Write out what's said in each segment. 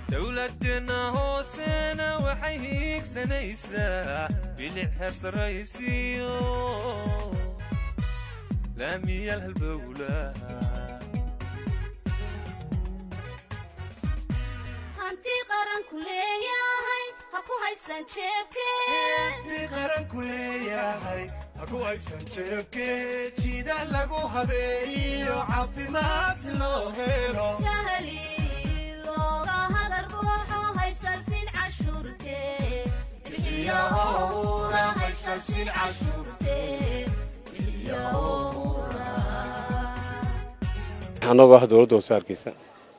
dowladeenna hoosena waxay hiigsanaysaa bilic heer sarraysiyo laamiyal halbowlaha hanti qaranku leeyahay ha ku haysan jeebkee qaranku leeyahay haku haysan jeebkee jida lagu habeeyo caafimaad si loo helo jahli looga hadar buuxo haysansin cashuurtee bixiyo owra haysansin cashuurtee bixiyo owra annagoo ah dowladda hoose hargeysa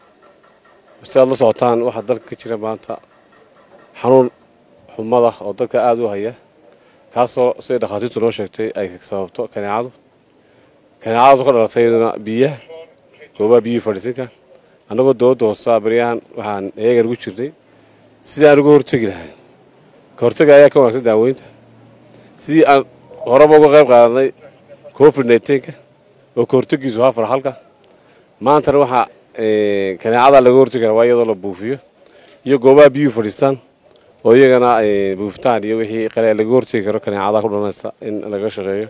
si aad la socotaan waxaa dalka ka jira maanta xanuun xumada oo dadka aada u haya kaasoo siday dhakhaatiirtu noo sheegtay ay sababto kaneecadu kaneecadaasoo ka dhalatay iyaduna biyaha goobaha biyihii fadhiisinka annagoo dowladda hoosea baryahan waxaan eegan ugu jirnay sidii aan uga hortegi lahay ka hortega ayaa ka wanaagsan daaweynta sidii aan horeba uga qayb qaadanay covid nneteen-ka oo ka hortegiisu haa farxalka maantana waxaa kaneecada laga hortegi karaa waa iyadoo la buufiyo iyo goobaha biyuhu fadhiistaan oo iyagana buufitaan iyo wixii qale laga hortegi karo kaneecada ku dhalanaysa in laga shaqeeyo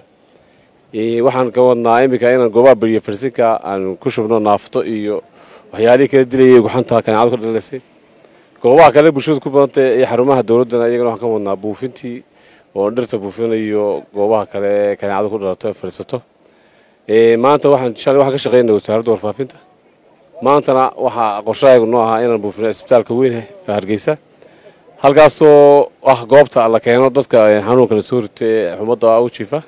waxaan ka wadnaa iminka inaan goobaha biyo fadhiisinka aan ku shubno naafto iyo waxyaalihii kala dilayay guxanta kaneecadu ka dhalaysay goobaha kale bulshadu ku badantay iyo xarumaha dowladdana iyagana waxaan ka wadnaa buufintii oo dhirta buufinayo goobaha kale kaneecadu ku dhalato ee fadhiisato maanta waxaan shalay waxaan ka shaqeynay wasaaradda warfaafinta maantana waxaa qorshahaygu noo ahaa inaan buufino isbitaalka weyn ee hargeysa halkaasoo ah goobta la keeno dadka xanuunka la soo rita ee xumadda u jiifa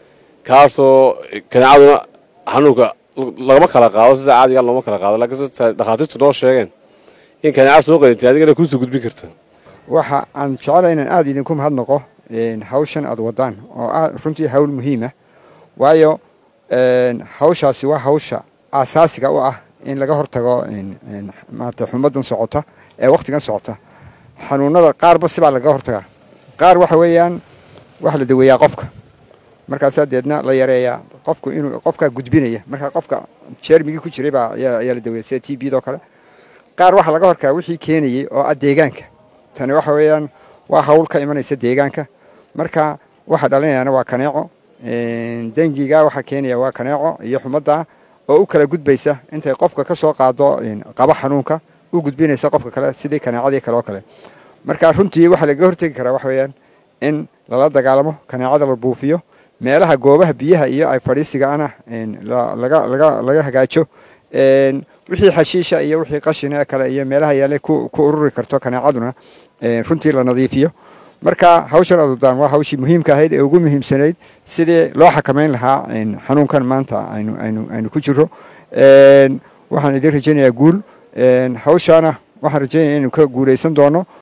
kaasoo kaneecaduna xanuunka lagama kala qaado sida caadiga looma kala qaado laakiin dhakhaatiirtu noo sheegeen in kaneeca soo qalintay adigana kuusoo gudbin karto waxa aan jecela inaan aada idinku mahadnaqo hawshan aada wadaan oo ah runtii hawl muhiima waayo hawshaasi waa hawsha aasaasiga u ah in laga hortago maarata xumadan socota ee wakhtigan socota xanuunada qaarba sibaa laga hortagaa qaar waxa weeyaan waxa la daweeyaa qofka markaasaa deedna la yareeyaa qofku inuu qofkaa gudbinaya markaa qofka jeermigii ku jiray baa ayaa la daweeya sida t bd oo kale qaar waxaa laga hortagaa wixii keenayay oo ah deegaanka tani waxa weeyaan waa hawl ka imanaysa deegaanka marka waxa dhalinayaana waa kaneeco dengiga waxaa keenaya waa kaneeco iyo xumadda oo u kala gudbaysa intay qofka ka soo qaado qaba xanuunka u gudbinaysa qofka kale sidii kaneecadii kale oo kale marka runtii waxaa lagaga hortegi karaa waxa weeyaan in lala dagaalamo kaneecada la buufiyo meelaha goobaha biyaha iyo ay fadhiisigaana laga hagaajo wixii xashiisha iyo wixii qashina kale iyo meelaha yaale ku ururi karto kaneecaduna runtii la nadiifiyo marka hawshan adudaan waa hawshii muhiimka ahayd ee ugu muhiimsanayd sidii loo xakamayn lahaa xanuunkan maanta aynu ku jiro waxaan idin rajaynayaa guul hawshaana waxaan rajaynaya inaynu ka guulaysan doono